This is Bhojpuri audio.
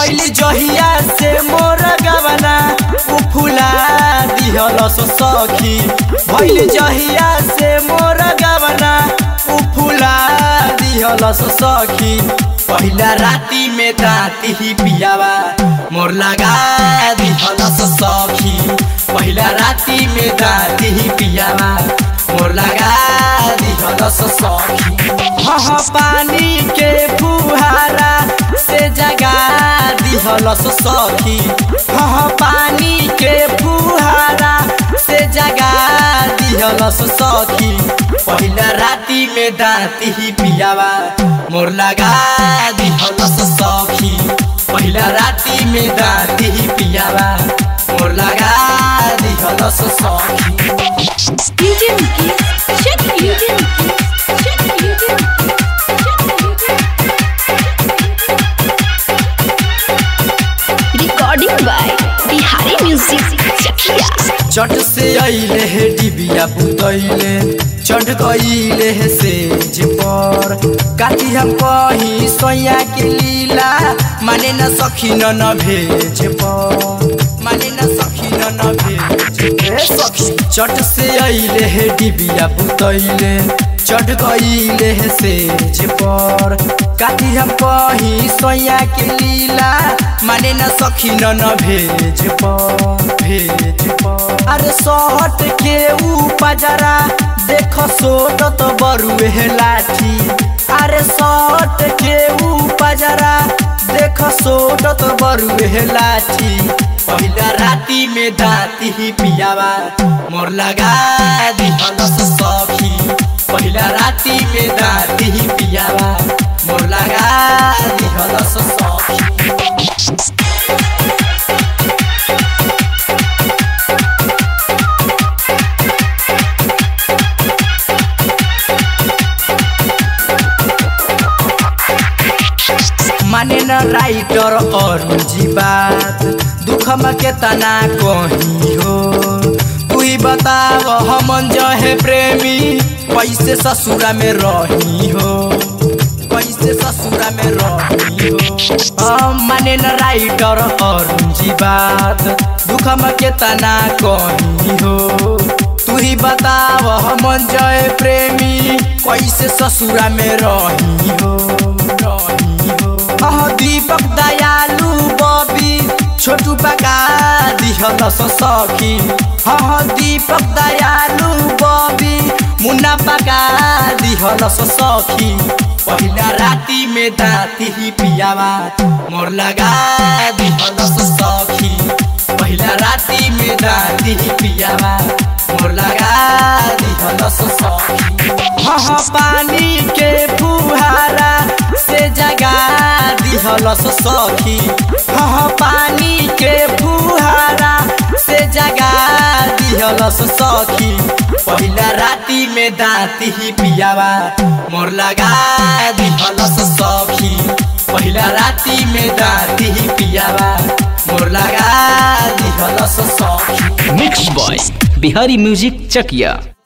भैली जहिया से मोर गवना उ फुला दिहलस सखी भैली जहिया से मोर गवना उ फुला दिहलस सखी पहिला राती में दाती ही पियावा मोर लगा दिहलस सखी पहिला राती में दाती ही पियावा मोर लगा दिहलस सखी हाँ पानी के फुहारा से जगा दिहलस सखी हाँ पानी के फुहारा से जगा दिहलस सखी पहिला राती में दाती ही पियावा मोर लगा दिहलस सखी पहिला राती में दाती ही पियावा मोर लगा दिहलस सखी DJ Mukesh, check DJ Mukesh, check DJ Mukesh, Recording by Bihari Music Chakia. चट से अइले हे डिबिया बुतैले चढ़ गइले हे सेज पर काटी हम कही सोया के लीला माने न सखी न न भेज पर माने न सखी न न भेज ए सखी चट से अइले हे डिबिया बुतैले चढ़ गइले हे सेज पर काटी हम कही सोया के लीला माने न सखी न न भेज पर भेज पर अरे सट के ऊ पजरा देख सोट तो बरुए हे लाठी अरे सट के ऊ पजरा देख सोट तो बरुए हे लाठी पहिला राती में दाती ही पियावा मोर लगा दिहलस सखी पहिला राती में दाती ही पियावा मोर लगा दिहलस सखी माने न राइटर और जी बात दुख में केतना कही हो तू ही बताव हमन जो है प्रेमी कैसे ससुरा में रही हो कैसे ससुरा में रही हो हम माने न राइटर और जी बात दुख में केतना कही हो तू ही बताव हमन जो है प्रेमी कैसे ससुरा में रही हो रही हो अह दीपक दयालु बबी छोटू पका दिहलस सखी हह दीपक दयालु बबी मुन्ना पका दिहलस सखी पहिला राती में दाती ही पियावा मोर लगा दिहलस सखी पहिला राती में दाती ही पियावा मोर लगा दिहलस सखी हह पानी के फुहारा से जगा दिहलस सखी हाँ पानी के फुहारा से जगा दिहलस सखी पहिला राती में दाती ही पियावा मोर लगा दिहलस सखी पहिला राती में दाती ही पियावा मोर लगा दिहलस सखी मिक्स बॉय बिहारी म्यूजिक चकिया